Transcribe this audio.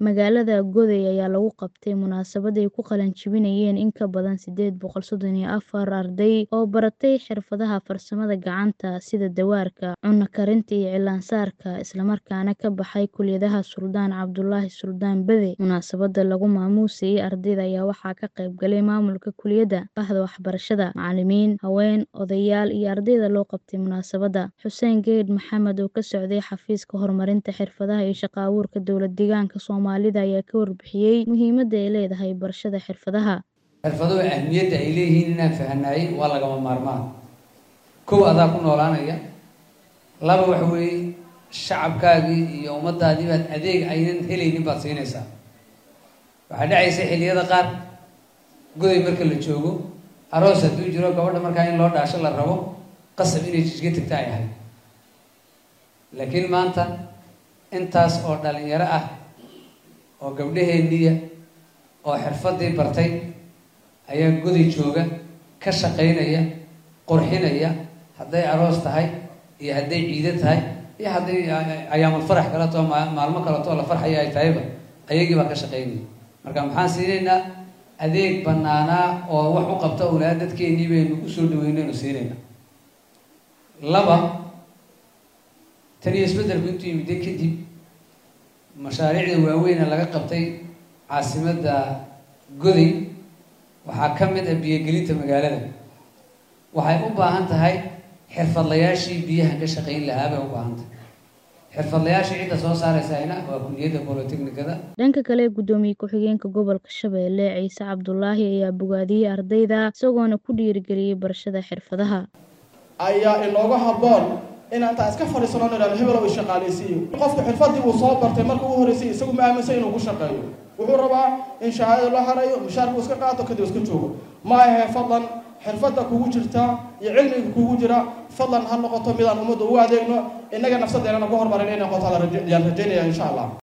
Magaalada Goday ayaa lagu qabtay munaasabad ay ku qalin jebinayeen in ka badan sideed boqol sodon iyo afar arday oo baratay xirfadaha farsamada gacanta sida dawaarka, cunno karinta iyo cilaan-saarka, isla markaana ka baxay kulliyadaha Suldaan Cabdullaahi Suldaan Bade. Munaasabadda lagu maamuusay ardayda ayaa waxaa ka qayb galay maamulka kulliyadda, bahda waxbarashada, macallimiin, haween, odayaal iyo ardayda loo qabtay munaasabadda. Xuseen Geydh Maxamed oo ka socday xafiiska horumarinta xirfadaha iyo shaqo abuurka dowlad-deegaanka Soomaalida ayaa ka warbixiyay muhiimadda ay leedahay barashada xirfadaha. xirfaduhu ahmiyadda ay leeyihiin inaan fahanaaye waa lagama maarmaan kow adaa ku noolaanaya laba waxa weeye shacabkaagii iyo ummadaadii baad adeeg aynan helaynin baad siinaysaa waxaa dhacaysa xilliyada qaar goday marka la joogo aroos hadduu jiro gabadha markaa in loo dhaasho la rabo qasab inay jijga tagta ay ahayd laakiin maanta intaas oo dhalinyaro ah oo gabdhaheenniya oo xirfadii bartay ayaa goday jooga ka shaqaynaya qurxinaya hadday aroos tahay iyo hadday ciido tahay iyo hadday ayaamal farax kaleto maalmo kaleto la farxaya ay tahayba ayagii baa ka shaqaynaya marka maxaan siinaynaa adeeg banaanaa oo wax u qabta ulaa dadkeennii baynu usoo dhaweynaynu siinayna laba tan iyo isbeddelku intuu yimidde kadib mashaariicda waaweyna laga qabtay caasimadda goday waxaa ka mid ah biyogelinta magaalada waxay u baahan tahay xirfadlayaashii biyaha ka shaqayn lahaa bay u baahan tahay xirfadlayaashii cidda soo saaraysayna waa kulliyadda bolotechnikada dhanka kale guddoomiye ku-xigeenka gobolka shabeelle ciise cabdulaahi ayaa bogaadiyey ardayda isagoona ku dhiirigeliyey barashada xirfadaha ayaa inooga habboon inaan taa iska fadhiisano nidhahdo hebelow ishaqaalaysiiyo qofku xirfadii uu soo bartay marka ugu horreysay isagu ma aaminsan inuu ku shaqeeyo wuxuu rabaa in shahaadada loo harayo mushaarka uu iska qaato kadib iska joogo ma ahe fadlan xirfadda kugu jirta iyo cilmiga kugu jira fadlan ha noqoto midaan ummadda ugu adeegno innaga nafsadeennana ku hormarin inay noqoto ayaan rajaynaya insha allah